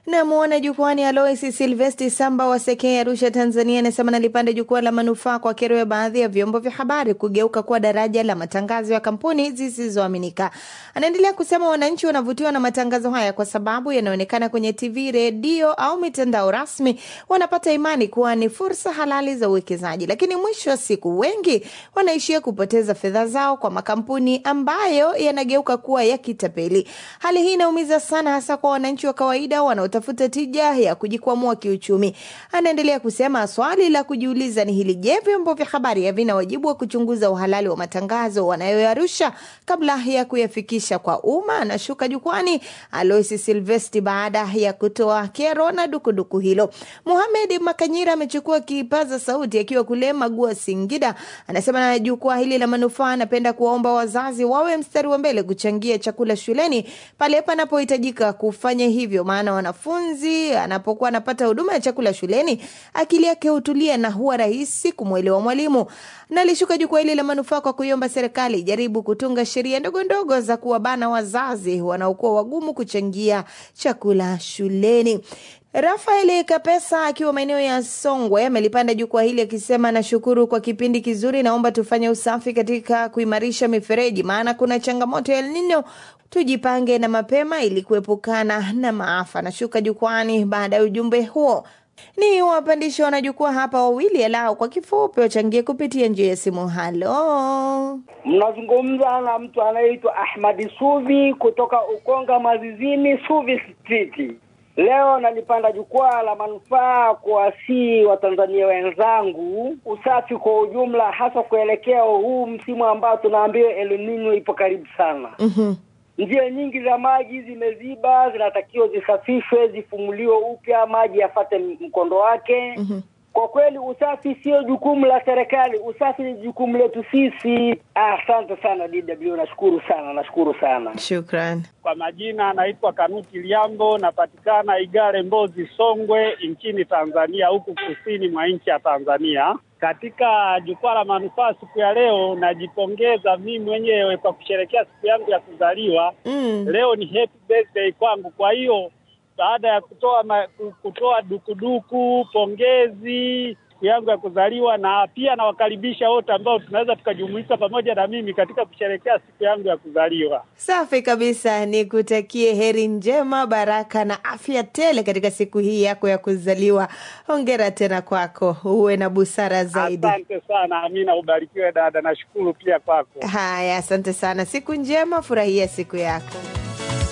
Namwona jukwani Alois Silvesti Samba wa Sekei, Arusha, Tanzania, anasema nalipanda jukwaa la manufaa kwa kero ya baadhi ya vyombo vya habari kugeuka kuwa daraja la matangazo ya kampuni zisizoaminika. Anaendelea kusema wananchi wanavutiwa na matangazo haya kwa sababu yanaonekana kwenye TV, redio au mitandao rasmi, wanapata imani kuwa ni fursa halali za uwekezaji, lakini mwisho wa siku wengi wanaishia kupoteza fedha zao kwa makampuni ambayo yanageuka kuwa ya kitapeli. Hali hii inaumiza sana, hasa kwa wananchi wa kawaida wanaotafuta tija ya kujikwamua kiuchumi. Anaendelea kusema swali la kujiuliza ni hili: je, vyombo vya habari havina wajibu wa kuchunguza uhalali wa matangazo wanayoyarusha kabla ya kuyafikisha kwa umma? Anashuka jukwani Alois Silvesti baada ya kutoa kero na dukuduku hilo. Muhamed Makanyira amechukua kipaza sauti akiwa kule Magua, Singida. Anasema na jukwaa hili la manufaa, anapenda kuwaomba wazazi wawe mstari wa mbele kuchangia chakula shuleni pale panapohitajika kufanya hivyo, maana wanafunzi anapokuwa anapata huduma ya chakula shuleni akili yake hutulia na huwa rahisi kumwelewa mwalimu. Na alishuka jukwaa hili la manufaa kwa kuiomba serikali ijaribu kutunga sheria ndogo ndogo za kuwabana wazazi wanaokuwa wagumu kuchangia chakula shuleni. Rafael Kapesa akiwa maeneo ya Songwe amelipanda jukwaa hili akisema, nashukuru kwa kipindi kizuri, naomba tufanye usafi katika kuimarisha mifereji, maana kuna changamoto ya El Nino. Tujipange na mapema ili kuepukana na maafa. Nashuka jukwani baada ya ujumbe huo. Ni wapandishi wanajukwaa hapa wawili, alao kwa kifupi wachangie kupitia njia ya simu. Halo, mnazungumza na mtu anayeitwa Ahmadi Suvi kutoka Ukonga Mazizini, Suvi Street. Leo nalipanda jukwaa la manufaa kuwasii Watanzania wenzangu usafi kwa ujumla, hasa kuelekea huu msimu ambao tunaambiwa El Nino ipo karibu sana. Mhm. Njia nyingi za maji zimeziba, zinatakiwa zisafishwe, zifumuliwe upya, maji yafate mkondo wake. Mhm. Kwa kweli usafi sio jukumu la serikali, usafi ni jukumu letu sisi. Ah, Asante sana DW, nashukuru sana, nashukuru sana. shukran. Kwa majina anaitwa Kanuti Liambo, napatikana Igare, Mbozi, Songwe nchini Tanzania, huku kusini mwa nchi ya Tanzania. Katika jukwaa la manufaa siku ya leo, najipongeza mimi mwenyewe kwa kusherehekea siku yangu ya kuzaliwa. Mm. Leo ni happy birthday kwangu, kwa hiyo baada ya kutoa ma, kutoa dukuduku pongezi siku yangu ya kuzaliwa, na pia nawakaribisha wote ambao tunaweza tukajumuika pamoja na mimi katika kusherehekea siku yangu ya kuzaliwa. Safi kabisa, nikutakie heri njema, baraka na afya tele katika siku hii yako ya kuzaliwa. Hongera tena kwako, uwe na busara zaidi. Asante sana Amina, ubarikiwe dada. Nashukuru pia kwako. Haya, asante sana, siku njema, furahia siku yako.